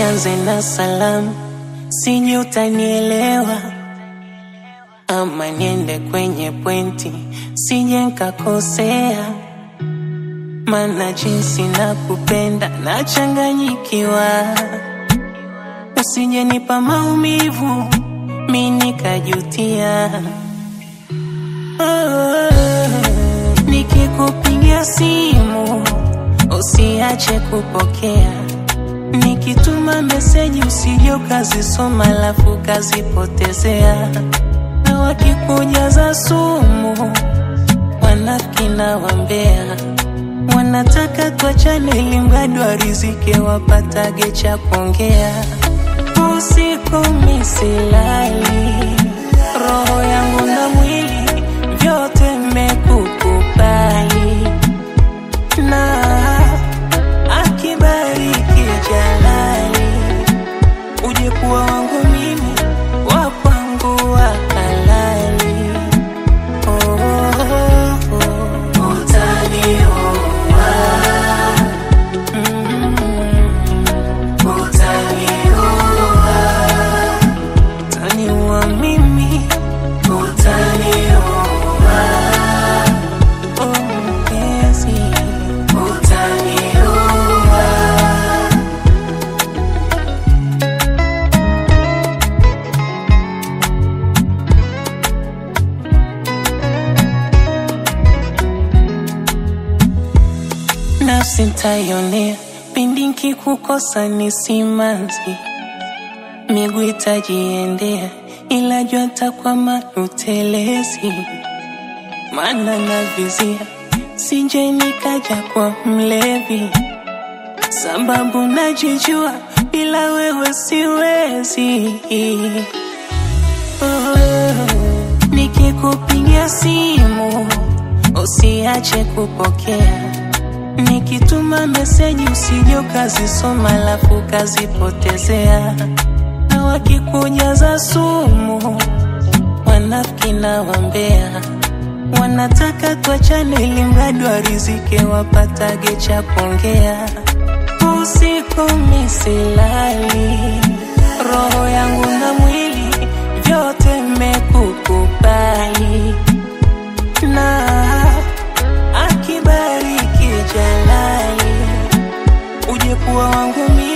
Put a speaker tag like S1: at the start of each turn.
S1: nianze na salamu, sije utanielewa, ama niende kwenye pointi, sije nkakosea, mana jinsi nakupenda nachanganyikiwa, usije nipa maumivu mi nikajutia. Oh, nikikupigia simu usiache kupokea, nikituma meseji usije ukazisoma alafu ukazipotezea, na wakikujaza sumu wanafiki na wambea wanataka tuachane ili mradi warizike wapatage cha kuongea. Usiku misilali, roho yangu na mwili vyote mmekukubali, na akibariki Jalali, uje kuwa wangu mimi, wa kwangu wa halali. Oh, oh, oh. Utanioa, mm, utanioa, utaniua mimi, utanioa, oh mpenzi, utanioa. nafsi ntaionea pindi nkikukosa ni simanzi, miguu itajiendea, ila jua takwama utelezi, maana navizia sije nikaja kwa mlevi, sababu najijua bila wewe siwezi. Oh, nikikupigia simu usiache kupokea Nikituma meseji usije ukazisoma alafu ukazipotezea, na wakikujaza sumu wanafiki na wambea wanataka tuachane ili mradi warizike wapatage cha kuongea. Usiku misilali, roho yangu na mwili vyote mmekukubali na akibariki Jalali, uje kuwa wangu mimi